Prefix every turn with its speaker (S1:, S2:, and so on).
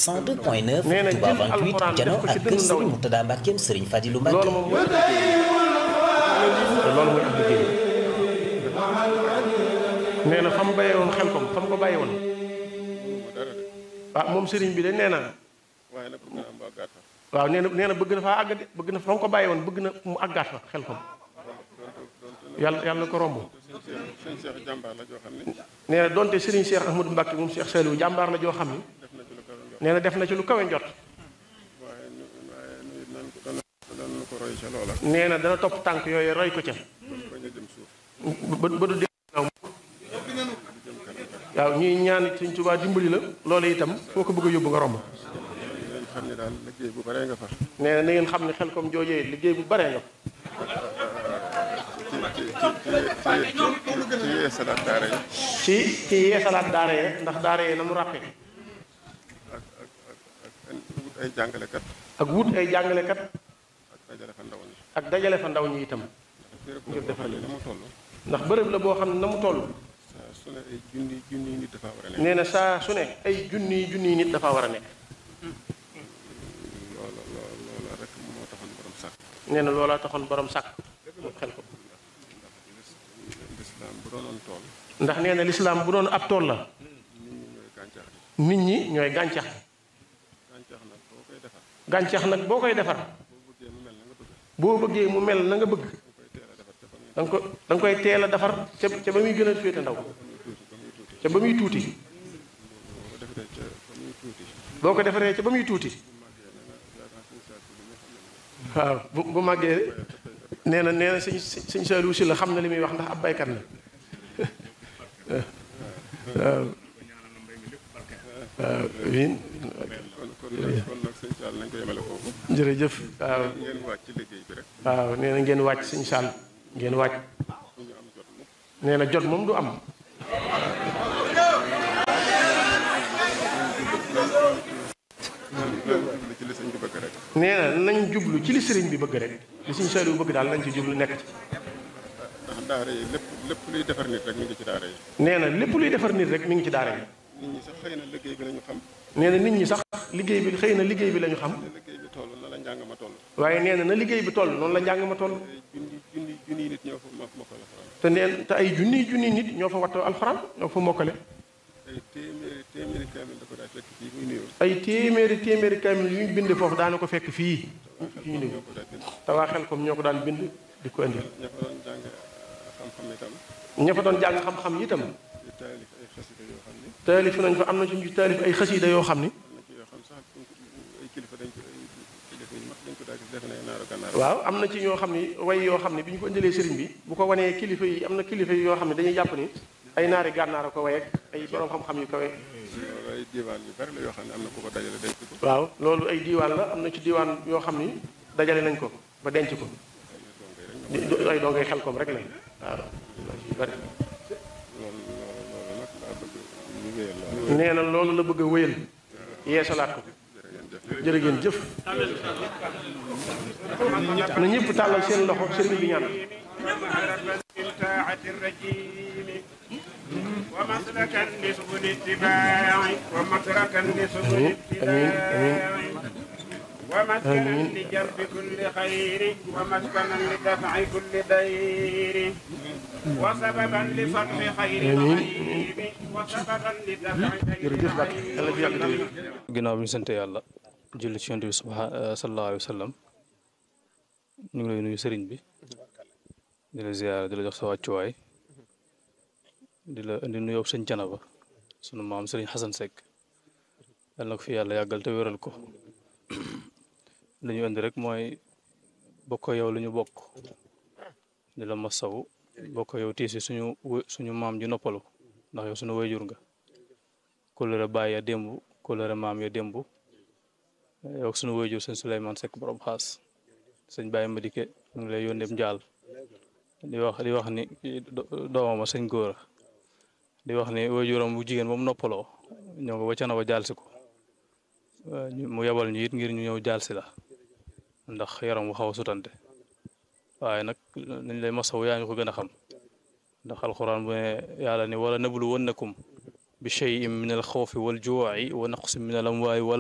S1: 102.9
S2: nee na
S1: Touba
S2: jël
S1: 28
S2: alxuraan
S1: jano
S2: def ko ci
S1: ak kër
S2: dënnu ndaw
S1: Serigne
S2: ñi.
S1: Mourtada Mbackeem Serigne Fadilou Mbacke
S2: loolu moom mooy te loolu mooy ab liggéey nee na fa mu bàyyee woon xel kom fa mu ko bàyyi woon ah moom sëriñ bi de nee na
S3: waaye nag bëgg naa am àggaat fa
S2: waaw nee na nee na bëgg na faa àgg de bëgg na fa mu ko bàyyi woon bëgg na mu àggaat fa xel kom yàlla yàlla na ko romb
S3: sëñ Cheikh jàmbaar la joo xam ne
S2: nee na donte sëriñ Cheikh Ahmadou Mbacke moom Cheikh Saliou jàmbaar la joo xam ni
S3: def na ci lu kawe njort
S2: nee na def na ci lu kawe njot
S3: waaye nu waaye nu it nan ko dana dana ko roy ca loola
S2: nee na dana topp tànk yooyu roy ko ca
S3: ba ñu jëm suuf
S2: ba ba du dee naaw waaw ñuy ñaan Sëriñ Tuubaa dimbali la loolu itam foo ko bëgg a yóbbu nga romb
S3: ngeen xam ne daal liggéey bu baree nga fa
S2: nee na na ngeen xam ne xel comme joojee liggéey bu bare nga
S3: ci ci ci ci ci yeesalaat daara yi
S2: ci ci yeesalaat daara ye ndax daara ye na mu ràppe
S3: ak ak ak ak wut ay jàngalekat
S2: ak wut ay jàngalekat
S3: ak dajale fa ndaw ñi
S2: ak dajale fa ndaw ñi itam
S3: béréb
S2: ngir defal
S3: la mu toll
S2: ndax bërëb la boo xam ne na mu toll
S3: saa su ne ay junni junni nit dafa war a nekk
S2: nee na saa su ne ay junniy junniy nit dafa war a nekk
S3: loola loola loola rek moo taxoon borom sàkk
S2: nee na loolaa taxoon borom sàkk moom xel ko
S3: lislaam bu doonoon tool
S2: ndax nee na lislaam bu doon ab tool la
S3: nit ñi ñooy
S2: nit ñi ñooy
S3: gàncax gi
S2: gàncax
S3: gàncax nag boo koy defar
S2: gàncax nag boo koy defar
S3: boo bëggee mu mel na nga bëgg
S2: boo bëggee mu mel na nga bëgg
S3: koy teel a defar ca
S2: da nga ko da
S3: fa muy
S2: nga koy teel a defar ca ca ba muy gën a féete ndaw ca ba muy tuuti
S3: boo ko defee ca fa muy tuuti
S2: boo ko defaree ca ba muy tuuti waaw bu bu màggee nee na nee na sëñ sëñ Saliou si la xam na li muy wax ndax ab baykat la waaw waaw amiin
S3: kon kon nag kon nag sëñ Sall nañ ko yemale foofu
S2: jërëjëf waaw
S3: ngeen wàcc ci liggéey bi rek
S2: waaw nee na ngeen wàcc sëñ Sall ngeen wàcc
S3: bu ñu am jot mukk
S2: nee na jot moom du am
S3: jublu ci li sëñ bi bëgg rek
S2: nee na nañ jublu ci li sëriñ bi bëgg rek li sëñ Saliou bëgg daal nañ ci jublu nekk ci
S3: ndax daara yi lépp lépp luy defar nit rek mi ngi ci daara yi
S2: nee na lépp luy defar nit rek mi ngi ci daara yi
S3: nit ñi sax xëy na liggéey bi lañu xam
S2: nee na nit ñi sax liggéey bi xëy na liggéey bi la ñu xam
S3: ne liggéey bi toll na la njàng ma toll
S2: waaye nee na na liggéey bi toll noonu la njàng ma toll
S3: ay junni junni junni nit ñoo fa ma ma ko la faral
S2: te neen te ay junniy junniy nit ñoo fa wattoo alxuraan ñoo fa mokkale
S3: ay téeméeri téeméeri kaamil da ko daa fekk fii muy nuyoo
S2: ay téeméeri téeméeri kaamil yu ñu bind foofu daana ko fekk fii fi ñu
S3: ñoo ko daa bind
S2: te waa xel comme ñoo ko daan bind di ko indi
S3: ña fa doon jàng xam-xam itam
S2: ña fa doon jàng xam-xam itam
S3: di taalif ay xasida yoo xam ni
S2: taalif nañ fa am na ci ñu taalif ay xasiida yoo xam ni
S3: am na ci yoo xam sax ay kilifa dañ ko ay kilifa yu mag dañ ko daa gis defe ne naaru gànnaar
S2: waaw am na ci ñoo xam ni way yoo xam ni bi ñu ko indilee sëriñ bi bu ko wanee kilifa yi am na kilifa yi yoo xam ne dañuy jàpp ni ay naari gànnaar a ko way ak ay borom xam-xam yu kawe
S3: loolu ay diwaan yu bari la yoo xam ne am na ku ko dajale denc ko
S2: waaw loolu ay diiwaan la am na ci diiwaan yoo xam ni dajale nañ ko ba denc ko di di- ay dongay xel kom rek lañ waaw yu bari
S3: loolu loolu loolu nag laa bëgg ñu wéyal loolu
S2: nee na loolu la bëgg a wéyal yeesalaat ko jërë ngeen jëf na ñëpp tàllal seen loxo sëriñ bi ñaan
S4: من طاعة الرجيم ومسلكا لسبل اتباع ومسلكا لسبل
S2: آمين،
S4: اتباع
S2: آمين.
S4: ومسكنا
S2: آمين.
S4: لجلب كل خير ومسكنا لدفع كل ضير وسببا لفتح خير
S2: آمين.
S4: غيب وسببا لدفع خير
S2: jërëjëf Mbacke yàlla fi yàgg di wér.
S5: ginnaaw bi ñu sante yàlla julli ci yonent bi subha sallallahu alayhi wa sallam ñu ngi lay nuyu sëriñ bi di la ziyaara di la jox sa wàccuwaay di la indi nuyoo sëñ Canaba sunu maam sëriñ Xasan Seck yal na ko fi yàlla yàggal te wéral ko li ñu indi rek mooy bokk yow lu ñu bokk di la masawu bokk yow tiisi suñu wë- suñu maam ji noppalu ndax yow suñu wayjur nga kóllëre baay ya démb kóllëre maam ya démb yow ak sunu waajur sëñ Souleymane Seck borom xaas sëñ Baye Madike ñu ngi lay yónnee njaal di wax di wax ni do- doomama sëñ góora di wax ni waajuram bu jigéen ba mu noppaloo ñëw nga ba ca na ba jaal si ko ñu- mu yebal ñu it ngir ñu ñëw jaal si la ndax yaram bu xaw a sutante waaye nag nañ lay masawu yaa ñu ko gën a xam ndax alxuraan bu ne yàlla ni wala nablu wannakum bi cheyin min al xawfi wal juuci wa naqsin min al amwaali wal